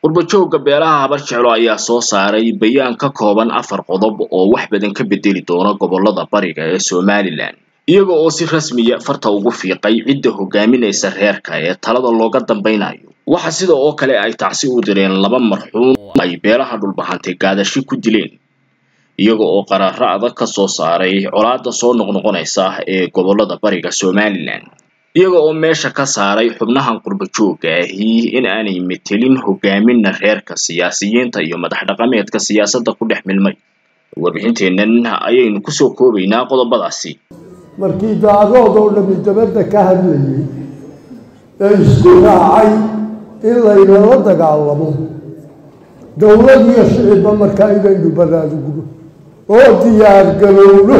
qurbajooga beelaha habar jeclo ayaa soo saaray bayaan ka kooban afar qodob oo wax badan ka bedeli doona gobolada bariga ee somalilan iyaga oo si rasmiya farta ugu fiiqay cidda hogaaminaysa reerka ee talada looga dambaynayo waxa sida oo kale ay tacsi u direen laba marxuum ay beelaha dhulbahantay gaadashi ku dileen iyaga oo qaraaro adag ka soo saaray colaada soo noqnoqonaysa ee gobolada bariga somalilan iyaga oo meesha ka saaray xubnahan qurbajooga ahi in aanay metelin hogaaminna reerka siyaasiyiinta iyo madax dhaqameedka siyaasadda ku dhex milmay warbixinteennan ayaynu kusoo koobaynaa qodobadaasi markii daadood oo dhami dabadda ka hadlayay ee isku raacay in laynala dagaalamo dowlad iyo shicibba markaa inaynu baraarugno oo diyaargarowno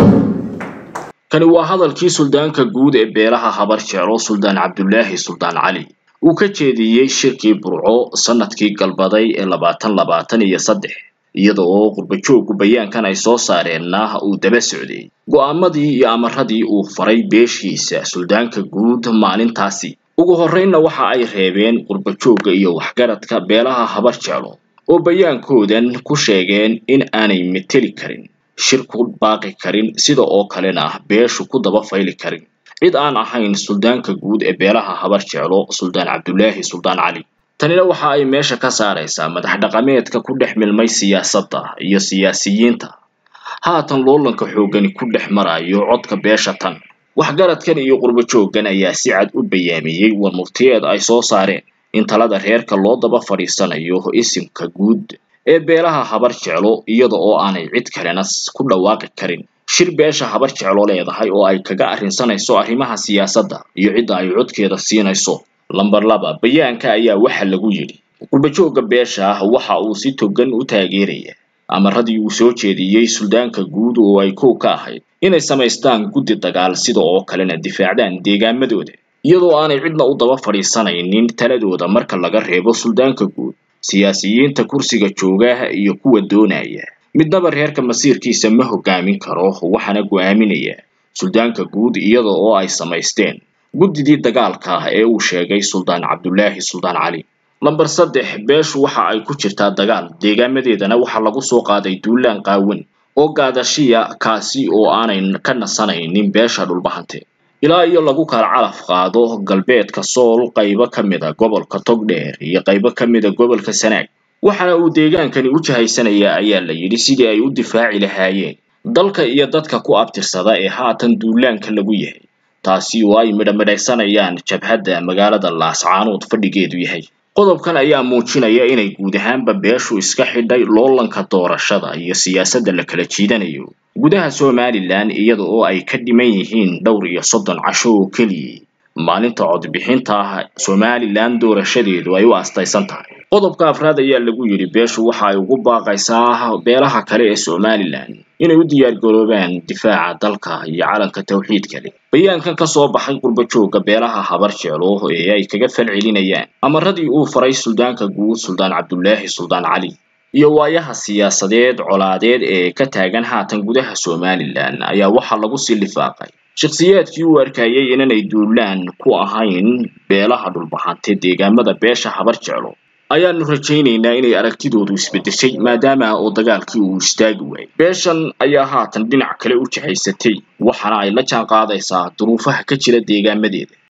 kani waa hadalkii suldaanka guud ee beelaha habar jeclo suldaan cabdulaahi suldaan cali uu ka jeediyey shirkii burco sanadkii galbaday ee labaatan labaatan iyo saddex iyada oo qurbajoogu bayaankan ay soo saareenna uu daba socday go'aamadii iyo amaradii uu faray beeshiisa suldaanka guud maalintaasi ugu horreynna waxa ay reebeen qurbajooga iyo waxgaradka beelaha habar jeclo oo bayaankoodan ku sheegeen in aanay meteli karin shir ku baaqi karin sida oo kalena beeshu ku daba fayli karin cid aan ahayn suldaanka guud ee beelaha habar jeclo suldaan cabdulaahi suldaan cali tanina waxa ay meesha ka saaraysaa madax dhaqameedka ku dhex milmay siyaasadda iyo siyaasiyiinta haatan loolanka xooggani ku dhex marayo codka beesha tan waxgaradkan iyo qurbajoogan ayaa si cad u bayaamiyey war murtiyeed ay soo saareen in talada reerka loo daba fadhiisanayo isimka guud ee beelaha habar jeclo iyada oo aanay cid kalena ku dhawaaqi karin shir beesha habar jeclo leedahay oo ay kaga arrinsanayso arrimaha siyaasadda iyo cidda ay codkeeda siinayso lamber laba bayaanka ayaa waxa lagu yidhi qurbajooga beesha waxa uu si togan u taageeraya amaradii uu soo jeediyey suldaanka guud oo ay kow ka ahayd inay samaystaan guddi dagaal sida oo kalena difaacdaan deegaamadooda iyadoo aanay cidna u daba fadhiisanaynin taladooda marka laga reebo suldaanka guud siyaasiyiinta kursiga jooga iyo kuwa doonaya midnaba reerka masiirkiisa ma hogaamin karo waxaana go'aaminaya suldaanka guud iyada oo ay samaysteen guddidii dagaalka ee uu sheegay suldaan cabdulaahi suldaan cali lamber saddex beeshu waxa ay ku jirtaa dagaal deegaamadeedana waxaa lagu soo qaaday duulaan qaawan oo gaadashiya kaasi oo aanay ka nasanaynin beesha dhulbahante ilaa iyo lagu kala calaf qaado galbeedka sool qaybo ka mida gobolka togdheer iyo qaybo ka mida gobolka sanaag waxaana uu deegaankani u jahaysanayaa ayaa la yidhi sidii ay u difaaci lahaayeen dalka iyo dadka ku abtirsada ee haatan duulaanka lagu yahay taasi oo ay midhamidhaysanayaan jabhadda magaalada laascaanood fadhigeedu yahay qodobkan ayaa muujinaya inay guud ahaanba beeshu iska xidhay loolanka doorashada iyo siyaasadda la kala jiidanayo gudaha somalilan iyada oo ay ka dhiman yihiin dhowr iyo soddon casho oo keliyay maalinta codbixinta somalilan doorashadeedu ay u astaysan tahay qodobka afraad ayaa lagu yidhi beeshu waxa ay ugu baaqaysaa beelaha kale ee somalilan inay u diyaargaroobaan difaaca dalka iyo calanka tawxiidka leh bayaankan ka soo baxay qurbajooga beelaha habar jeclo ee ay kaga falcelinayaan amaradii uu faray suldaanka guud suldaan cabdulaahi suldaan cali iyo waayaha siyaasadeed colaadeed ee ka taagan haatan gudaha somalilan ayaa waxaa lagu sii lifaaqay shakhsiyaadkii uu arkayay inanay duulaan ku ahayn beelaha dhulbahante deegaamada beesha habar jeclo ayaanu rajaynaynaa inay aragtidoodu isbeddeshay maadaama oo dagaalkii uu istaagi waayay beeshan ayaa haatan dhinac kale u jahaysatay waxaana ay la jaan qaadaysaa duruufaha ka jira deegaamadeeda